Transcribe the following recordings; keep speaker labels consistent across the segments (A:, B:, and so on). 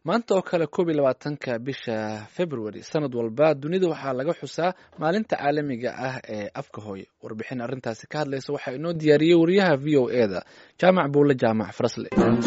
A: maanta oo kale koob iyo labaatanka bisha february sanad walba dunida waxaa laga xusaa maalinta caalamiga ah ee afka hooye warbixin arrintaasi ka hadlaysa waxaa inoo diyaariyey wariyaha v o e da jaamac buule jaamac farasle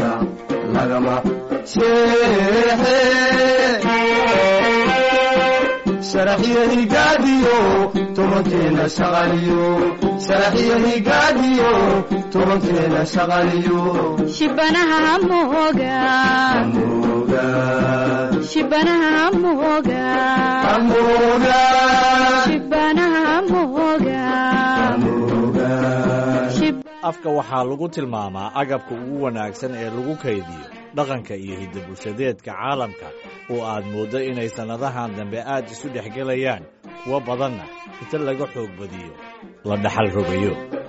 B: saraxyanigaadiyo tobankeena shaqaliyo saraxyanigaadiyo tobankeena shaqaliyo
C: shibanaha mooga
B: amoga
C: shibanaha mooga
B: amoga
C: shibanaha mooga
B: amoga
C: shib
D: afka waxaa lagu tilmaamaa agabka ugu wanaagsan ee lagu kaydiyo dhaqanka iyo hidda-bulshadeedka caalamka oo aad mooddo inay sannadahan dambe aad isu dhex gelayaan kuwo badanna inta laga xoog badiyo la dhaxal rogayo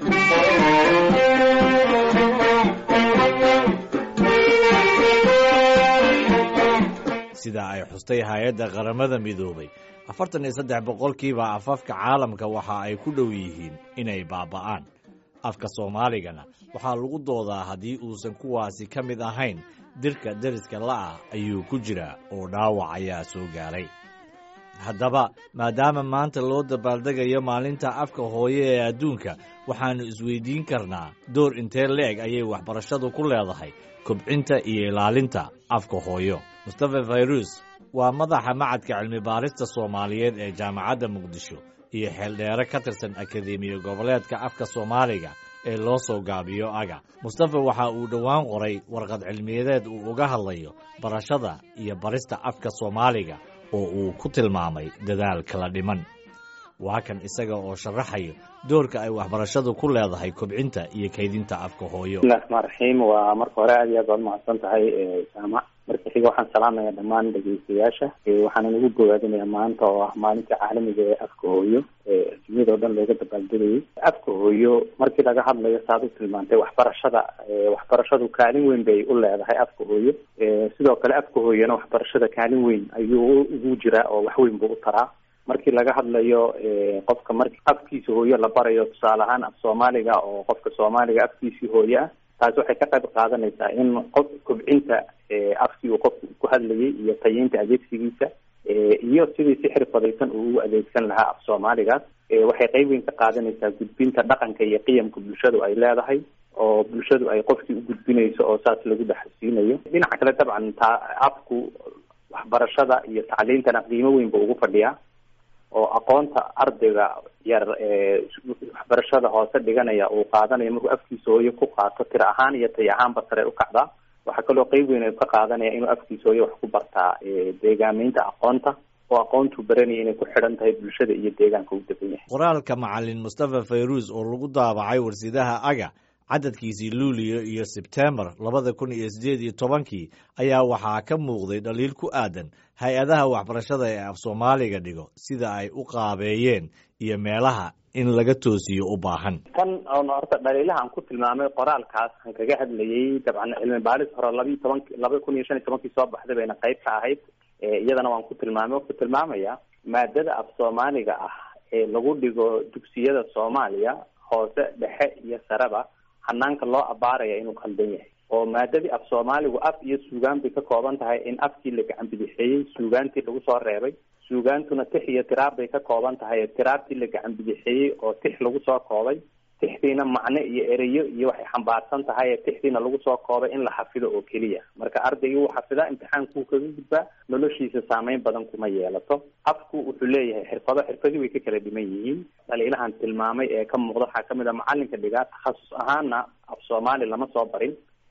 D: sida ay xustay hay-adda qaramada midoobay afartan iyo saddex boqolkiiba afafka caalamka waxa ay ku dhow yihiin inay baaba'aan afka soomaaligana waxaa lagu doodaa haddii uusan kuwaasi ka mid ahayn dirka deriska la'ah ayuu ku jiraa oo dhaawac ayaa soo gaaray haddaba maadaama maanta loo dabaaldegayo maalinta afka hooye ee adduunka waxaannu isweydiin karnaa door intee leeg ayay waxbarashadu ku leedahay kobcinta iyo ilaalinta afka hooyo mustafa fayrus waa madaxa macadka cilmi-baarista soomaaliyeed ee jaamacadda muqdisho iyo xeeldheere ka tirsan akademiya goboleedka afka soomaaliga ee loo soo gaabiyo aga mustafa waxa uu dhowaan qoray warqad cilmiyadeed uu uga hadlayo barashada iyo barista afka soomaaliga oo uu ku tilmaamay dadaal kala dhiman waa kan isaga oo sharaxayo doorka ay waxbarashadu ku leedahay kobcinta iyo kaydinta afka hooyo
E: bismillahi raxmaan raxiim waa marka hore aad iyo aad baad mahadsan tahay jaamac marka xiga waxaan salaamaya dhammaan dhegeystayaasha waxaana nagu gowaadinaya maanta oo ah maalinta caalamiga ee afka hooyo adduunyada oo dhan looga dabaaldegayay afka hooyo markii laga hadlayo saad u tilmaantay waxbarashada waxbarashadu kaalin weyn bay u leedahay afka hooyo sidoo kale afka hooyona waxbarashada kaalin weyn ayuu ugu jiraa oo wax weyn buu u taraa markii laga hadlayo qofka marki afkiisa hooyo la barayo tusaale ahaan af soomaaliga oo qofka soomaaliga afkiisii hooyo ah taasi waxay ka qayb qaadanaysaa in qof kobcinta afkii uu qofku ku hadlayay iyo tayeynta adeegsigiisa iyo sidii si xirfadaysan uu ugu adeegsan lahaa af soomaaligaas waxay qayb weyn ka qaadanaysaa gudbinta dhaqanka iyo qiyamka bulshadu ay leedahay oo bulshadu ay qofkii u gudbinayso oo saas lagu dhaxalsiinayo dhinaca kale dabcan taa afku waxbarashada iyo tacliintana qiimo weyn buu ugu fadhiyaa oo aqoonta ardayga yar ee waxbarashada hoose dhiganaya uu qaadanayo markuu afkiisa hooyo ku qaato tir ahaan iyo tay ahaanba sare u kacdaa waxaa kaloo qeyb weyn ka qaadanaya inuu afkiisa hooyo wax ku bartaa deegaameynta aqoonta oo aqoontuu baranaya inay ku xidhan tahay bulshada iyo deegaanka u degan yahay
D: qoraalka macalin mustafa fayruus oo lagu daabacay warsidaha aga cadadkiisii luuliyo iyo sebtembar labada kun iyo siddeed iyo tobankii ayaa waxaa ka muuqday dhaliil ku aadan hay-adaha waxbarashada ee af soomaaliga dhigo sida ay u qaabeeyeen iyo meelaha in laga toosiyo u baahan
E: tan oon horta dhaliilaha aan ku tilmaamay qoraalkaas aan kaga hadlayay dabcan cilmi baaris hore labiiyo tobanki laba kun iyo shan iyo tobankii soo baxday bayna qayb ka ahayd iyadana waan ku tilmaamay ku tilmaamaya maadada af soomaaliga ah ee lagu dhigo dugsiyada soomaaliya hoose dhexe iyo sareba hanaanka loo abaaraya inuu khaldan yahay oo maadadii af soomaaligu af iyo suugaan bay ka kooban tahay in afkii la gacan bidixeeyey suugaantii lagu soo reebay suugaantuna tix iyo tiraab bay ka kooban tahay tiraabtii la gacan bidixeeyey oo tix lagu soo koobay tixdiina macne iyo ereyo iyo waxay xambaarsan tahay tixdiina lagu soo koobay in la xafido oo keliya marka ardaygii wuu xafidaa imtixaankuu kaga gudbaa noloshiisa saameyn badan kuma yeelato afku wuxuu leeyahay xirfado xirfadii way ka kala dhiman yihiin dhaliilahan tilmaamay ee ka muuqda waxaa kamid a macalinka dhigaa takhasus ahaana af soomaali lama soo barin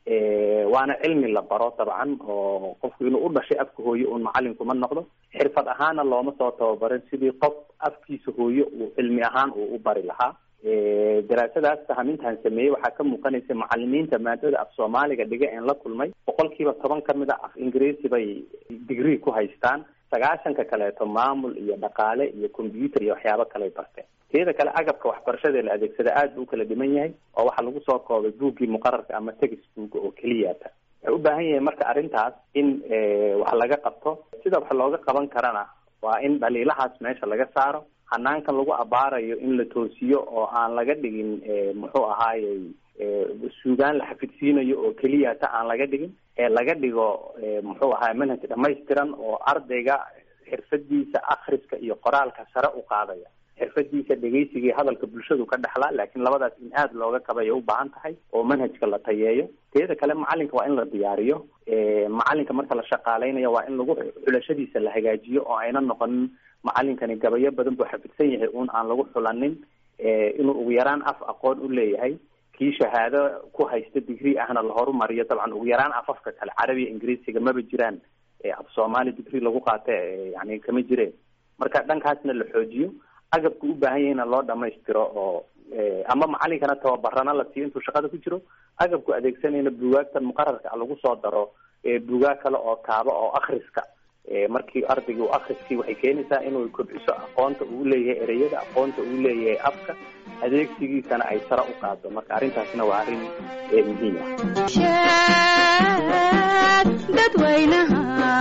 E: waana cilmi la baro dabcan oo qofku inuu u dhashay afka hooyo uun macalinkuma noqdo xirfad ahaana looma soo tababarin sidii qof afkiisa hooyo uu cilmi ahaan uu u bari lahaa daraasadaas sahamintaan sameeyey waxaa ka muuqanaysa macalimiinta maadada af soomaaliga dhiga een la kulmay boqol kiiba toban ka mid a af ingiriisi bay degree ku haystaan sagaashanka kaleeto maamul iyo dhaqaale iyo combyuter iyo waxyaabo kaley barteen teeda kale agabka waxbarashada la adeegsada aad buu ukala dhiman yahay oo waxaa lagu soo koobay buuggii muqararka ama textbook oo keliyata waxay u baahan yahay marka arrintaas in wax laga qabto sida wax looga qaban karana waa in dhaliilahaas meesha laga saaro hanaankan lagu abaarayo in la toosiyo oo aan laga dhigin muxuu ahaayey suugaan la xafidsiinayo oo keliya ta aan laga dhigin ee laga dhigo muxuu ahaa manhaj dhamaystiran oo ardayga xirfadiisa akhriska iyo qoraalka sare u qaadaya xirfadiisa dhegeysiga iyo hadalka bulshadu ka dhexlaa laakiin labadaas in aada looga kabay u baahan tahay oo manhajka la tayeeyo teeda kale macalinka waa in la diyaariyo macalinka marka la shaqaaleynayo waa in lagu xulashadiisa la hagaajiyo oo ayna noqonin macalinkani gabayo badan buu xafidsan yahay uun aan lagu xulanin inuu ugu yaraan af aqoon u leeyahay kii shahaado ku haysta degree ahna la horumariyo dabcan ugu yaraan afafka kale carabiya ingiriisiga maba jiraan af soomaali degree lagu qaata yani kama jireen marka dhankaasna la xoojiyo agabka u baahan yahayna loo dhamaystiro oo ama macalinkana tababarana la siiyo intuu shaqada ku jiro agabku adeegsanayna bugaagtan muqararka a lagu soo daro bugaag kale oo kaaba oo akriska markii ardayga u akriskii waxay keenaysaa inuu kobciso aqoonta uu leeyahay ereyada aqoonta uu leeyahay afka adeegsigiisana ay sare u qaado marka arrintaasna waa arrin muhiim ah
C: sheeg dadweynaha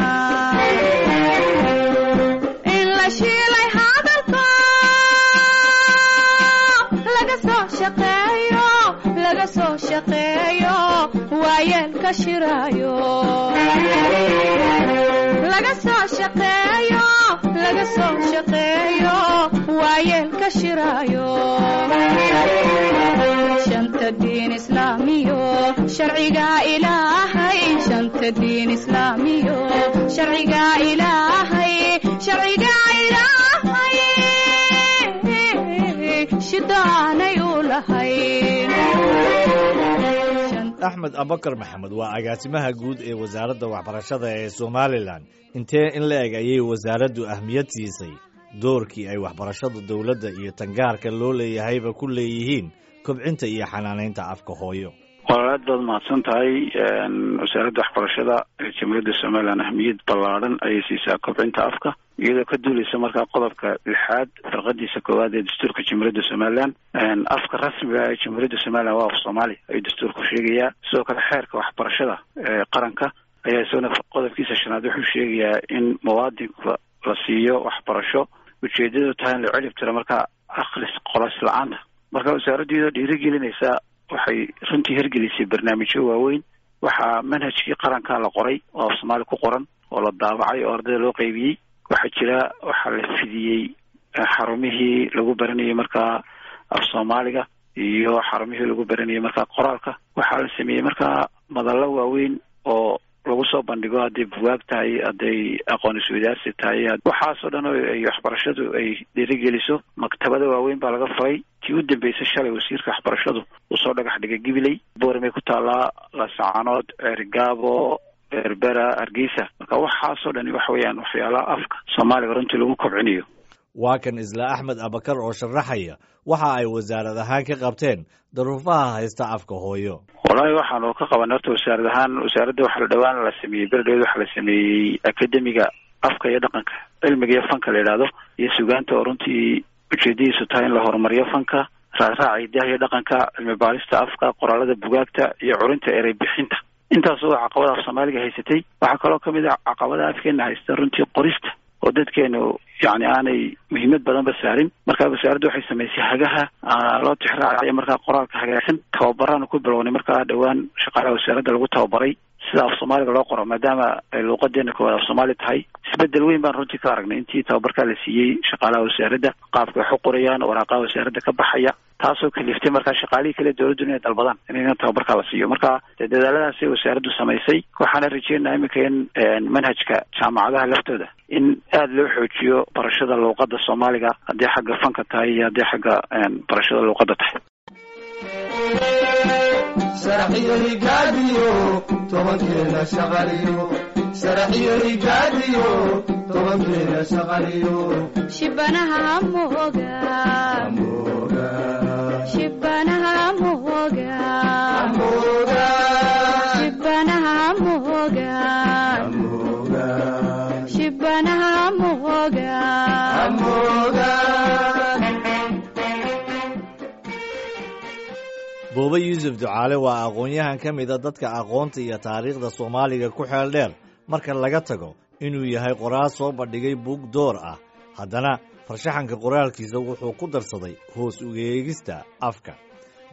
C: in la shiilay hadalka laga soo shaqeeyo laga soo shaqeeyo waayeelka shiraayo laga soo shaqeeyo laga soo shaqeeyo waayeelka shiraayo shanta diin islaamiyo sharciga ilaahay shanta diin islaamiyo sharciga ilaahay sharciga ilaahay shidaanay u lahayn
D: axmed abakar maxamed waa agaasimaha guud ee wasaaradda waxbarashada ee somalilan intee in la eg ayay wasaaraddu ahmiyad siisay doorkii ay waxbarashada dowladda iyo tangaarka loo leeyahayba ku leeyihiin kobcinta iyo xanaanaynta afka hooyo
F: walaal aad baad mahadsan tahay wasaaradda waxbarashada ee jamhuuriyadda somalilan ahmiyad ballaadhan ayay siisaa kobcinta afka iyadoo ka duuleysa markaa qodobka lixaad farqadiisa koowaad ee dastuurka jamhuuriyadda somalilan afka rasmiga ee jamhuuriyadda somalilan waa af soomaali ayuu dastuurku sheegayaa sidoo kale xeerka waxbarashada ee qaranka ayaa isagona qodobkiisa shanaad wuxuu sheegayaa in muwaadinka la siiyo waxbarasho ujeedadu tahay in la celib tiro markaa akhris qolos la-aanta marka wasaaraddu iyadoo dhiirigelinaysa waxay runtii hirgelisay barnaamijyo waaweyn waxaa manhajkii qaranka la qoray oo af soomaali ku qoran oo la daabacay oo ardayda loo qeybiyey waxaa jira waxaa la fidiyey xarumihii lagu baranayay markaa af soomaaliga iyo xarumihii lagu baranayay markaa qoraalka waxaa la sameeyey markaa madallo waaweyn oo lagu soo bandhigo hadday buwaag tahay hadday aqoon iswadaarsi tahay waxaasoo dhan oo ay waxbarashadu ay dhiirigeliso maktabada waaweyn baa laga furay tii u dambeysay shalay wasiirka waxbarashadu uu soo dhagax dhigay gibiley boormay ku taallaa laasacanood ceerigaabo berbera hargeysa marka waxaasoo dhani waxa weeyaan waxyaalaha afka soomaaliga runtii lagu kobcinayo
D: waa kan isla axmed abakar oo sharaxaya waxa ay wasaarad ahaan ka qabteen daruufaha haysta afka hooyo
F: wallaahi waxaanu ka qabanay horta wasaarad ahaan wasaaradda waxaa dhawaan la sameeyey beredheed waxaa la sameeyey akademiga afka iyo dhaqanka cilmiga iyo fanka la yidhaahdo iyo sugaanta oo runtii ujeedadiisu tahay in la horumariyo fanka raaraaca hidaha iyo dhaqanka cilmi baarista afka qoraalada bugaagta iyo curinta erey bixinta intaas oo caqabada af soomaaliga haysatay waxaa kaloo kamid a caqabada afkeena haysta runtii qorista oo dadkeenu yani aanay muhiimad badanba saarin markaa wasaaraddu waxay samaysay hagaha loo tixraacayo markaa qoraalka hagaagsan tababaraanu ku bilownay markaa dhowaan shaqaalaha wasaaradda lagu tababaray sida af soomaaliga loo qoro maadaama ay luuqadeena koowaad af soomaali tahay isbedel weyn baan runtii ka aragnay intii tababarkaa la siiyey shaqaalaha wasaaradda qaabka wax u qorayaan waraaqaha wasaaradda ka baxaya taasoo kaliftay markaa shaqaalihii kale dowladdu inay dalbadaan in tababarkaa la siiyo marka dee dadaaladaasay wasaaraddu samaysay waxaana rajeynaha iminka in manhajka jaamacadaha laftooda in aada loo xoojiyo barashada luuqada soomaaliga haddii xagga fanka tahay iyo haddii xagga barashada luuqada tahay
B: saraxiyo higaadiyo tobankeena shaqaliyo saraxiyo higaadiyo tobankeena shaqaliyo
C: shibanaha mooga
B: amooga
C: shibanaha mooga
B: amooga
C: shibanaha mooga
B: amooga
C: shibanaha mooga
B: amooga
D: boobe yuusuf ducaale waa aqoon-yahan ka mida dadka aqoonta iyo taariikhda soomaaliga ku xeel dheer marka laga tago inuu yahay qoraal soo bandhigay buug door ah haddana farshaxanka qoraalkiisa wuxuu ku darsaday hoos ugeegista afka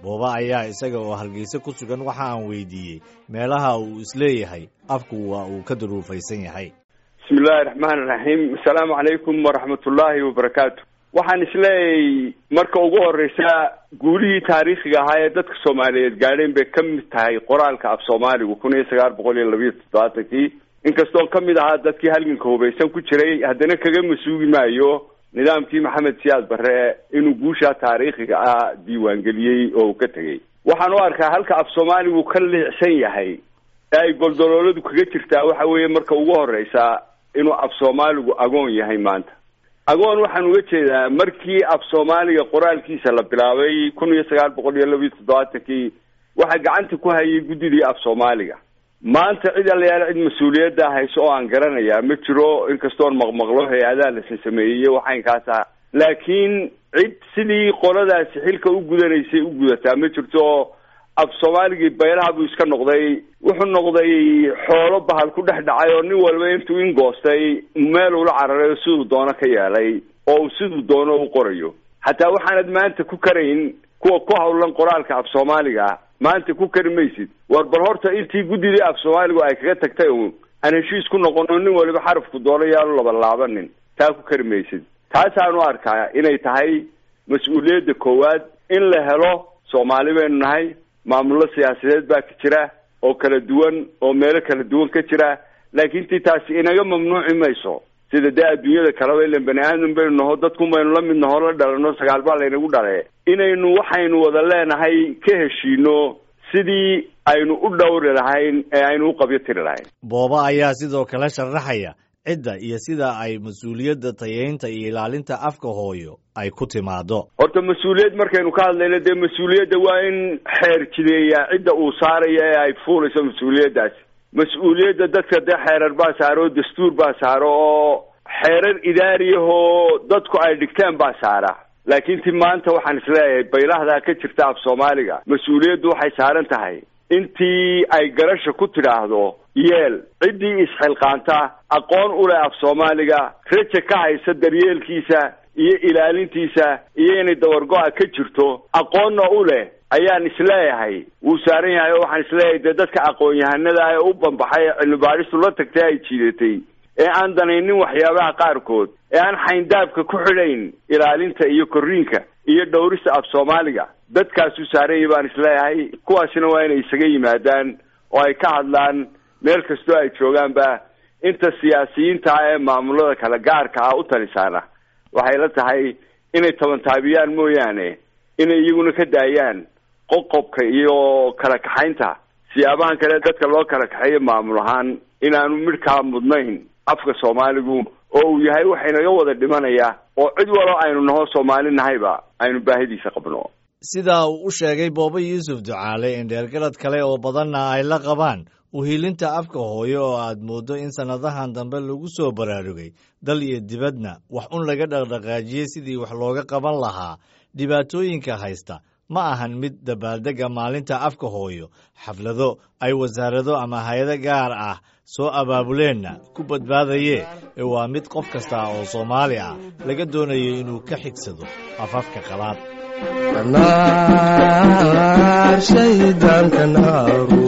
D: booba ayaa isaga oo hargeysa ku sugan waxa aan weydiiyey meelaha uu isleeyahay afku waa uu ka duruufaysan yahay
G: bismi illaahi raxmaani raxiim asalaamu calaykum waraxmatullaahi wabarakaatu waxaan isleeyahay marka ugu horeysa guulihii taariikhiga ahaa ee dadka soomaaliyeed gaadheen bay ka mid tahay qoraalka af soomaaligu kun iyo sagaal boqol iyo labiyo toddobaatankii inkastoon ka mid ahaa dadkii halganka hubaysan ku jiray haddana kaga masuugi maayo nidaamkii maxamed siyaad barre inuu guushaa taariikhiga ah diiwaangeliyey oo uu ka tegey waxaan u arkaa halka af soomaaligu ka liicsan yahay ee ay goldolooladu kaga jirtaa waxa weeye marka ugu horeysa inuu af soomaaligu agoon yahay maanta agoon waxaan uga jeedaa markii af soomaaliga qoraalkiisa la bilaabay kun iyo sagaal boqol iyo labiyo toddobaatankii waxaa gacanta ku hayay guddidii af soomaaliga maanta cid allayaal cid mas-uuliyadda hayso oo aan garanayaa ma jiro inkastoon maqmaqlo hay-adaha la sasameeyey waxaynkaasa laakiin cid sidii qoladaasi xilka u gudanaysay u gudataa ma jirto af soomaaligii baylaha buu iska noqday wuxuu noqday xoolo bahal ku dhex dhacay oo nin walba intuu ingoostay meel ula cararay oo siduu doono ka yeelay oo uu siduu doono u qorayo hataa waxaanad maanta ku karayn kuwa ku hawlan qoraalka af soomaaliga maanta ku kari maysid war bal horta intii guddidii af soomaaligu ay kaga tagtay un aan heshiis ku noqono nin waliba xarafku doono yaanu labalaabanin taa ku kari maysid taasaan u arkaa inay tahay mas-uuliyadda koowaad in la helo soomaali baynu nahay maamullo siyaasadeed baa ka jira oo kala duwan oo meelo kala duwan ka jira laakiin tii taasi inaga mamnuuci mayso sida dee adduunyada kaleba ilan bani aadam baynu naho dadkun baynu la mid naho la dhalano sagaal baa laynagu dhale inaynu waxaynu wada leenahay ka heshiino sidii aynu u dhowri lahayn ee aynu u qabyo tiri lahayn
D: booba ayaa sidoo kale sharaxaya cidda iyo sida ay mas-uuliyadda tayeynta iyo ilaalinta afka hooyo ay ku timaado
G: horta mas-uuliyad markaynu ka hadlayno dee mas-uuliyadda waa in xeer jideeyaa cidda uu saaraya ee ay fuulayso mas-uuliyaddaasi mas-uuliyadda dadka dee xeerar baa saaro oo dastuur baa saaro oo xeerar idaariyahoo dadku ay dhigteen baa saara laakiin ti maanta waxaan isleeyahay baylahdaa ka jirta af soomaaliga mas-uuliyaddu waxay saaran tahay intii ay garasha ku tidhaahdo yeel ciddii isxilqaanta aqoon u leh af soomaaliga raja ka haysa daryeelkiisa iyo ilaalintiisa iyo inay dawargo-a ka jirto aqoonna u leh ayaan isleeyahay wuu saaran yahay oo waxaan isleeyahay dee dadka aqoon-yahanada ee u banbaxay ee cilmi baadhistu la tagtay ay jiidatay ee aan danaynin waxyaabaha qaarkood ee aan xayndaabka ku xidhayn ilaalinta iyo korriinka iyo dhowrista af soomaaliga dadkaasuu saaranyay baan isleeyahay kuwaasina waa inay isaga yimaadaan oo ay ka hadlaan meel kastoo ay joogaanba inta siyaasiyiinta ah ee maamulada kale gaarka ah u talisaana waxay la tahay inay tabantaabiyaan mooyaane inay iyaguna ka daayaan qoqobka iyo kala kaxaynta siyaabahan kale dadka loo kala kaxeeyo maamul ahaan inaanu midhkaa mudnayn afka soomaaligu oo uu yahay waxaynaga wada dhimanaya oo cid walo aynu naho soomaali nahayba aynu baahidiisa qabno
D: sidaa uu u sheegay booba yuusuf ducaale in dheergarad kale oo badanna ay la qabaan uhiilinta afka hooyo oo aad mooddo in sannadahan dambe lagu soo baraarugay dal iyo dibadna wax un laga dhaqdhaqaajiyey sidii wax looga qaban lahaa dhibaatooyinka haysta ma ahan mid dabaaldegga maalinta afka hooyo xaflado ay wasaarado ama hay-ado gaar ah soo abaabuleenna ku badbaadayee ee waa mid qof kasta oo soomaali ah laga doonayo inuu ka xigsado afafka qalaad
B: shaydaanka naaru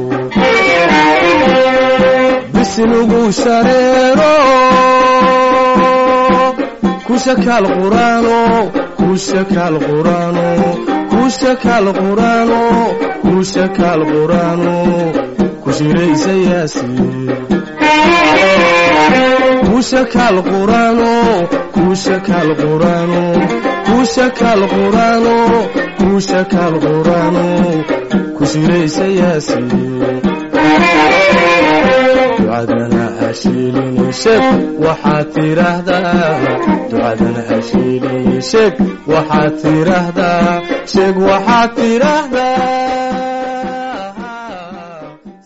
B: bisnugu shareero kushakaal quraano kushakaal quraano kushakaal quraano kushakaal quraano kushiraysa yaasiin kushakaal quraano kushakaal quraano kushakaal quraano kushakaal quraano kushiraysa yaasiin ducadana hashiilini sheeg waxaad tiraahdaa ducadana hashiilini sheeg waxaad tiraahdaa sheeg waxaad tiraahdaa